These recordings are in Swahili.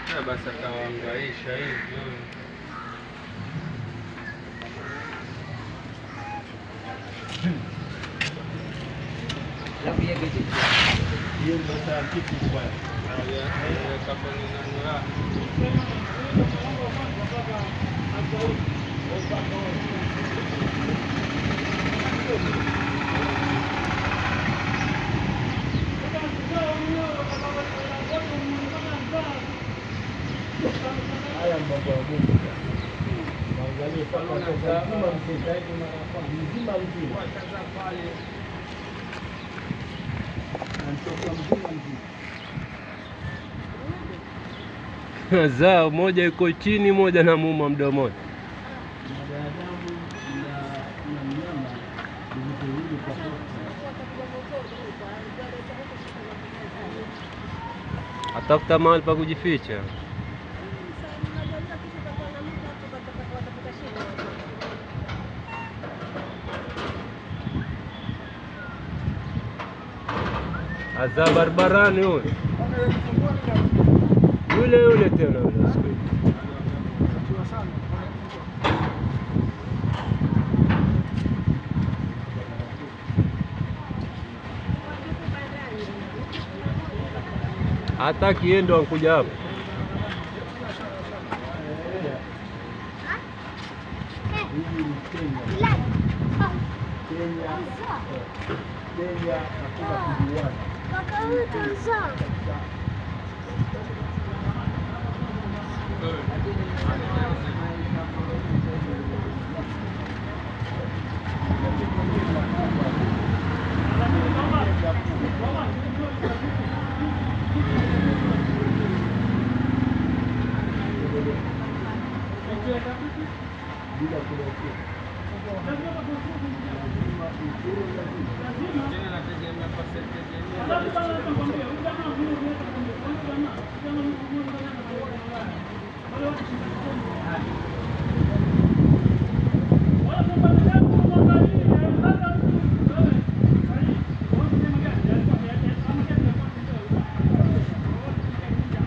Ya basi akawaangaisha hivyo. Hiyo ndio saa kitu bwana. Weka kwenye nani yake. Haya mambo ya Mungu. Mwangalie paka sasa mzima mzima. Mzima mzima. Anatoka mzima mzima. Zao moja iko chini, moja na muma mdomoni. Binadamu na na mnyama ni vitu viwili tofauti. Atafuta mahali pa kujificha. Aza barabarani huyo. Yule yule tena yule siku hizi. Hata kiendo ankuja hapa. Hii ni Kenya. Kenya. Kenya hakuna kujuana. bila kulekea.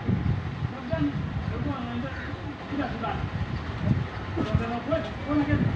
Thank you.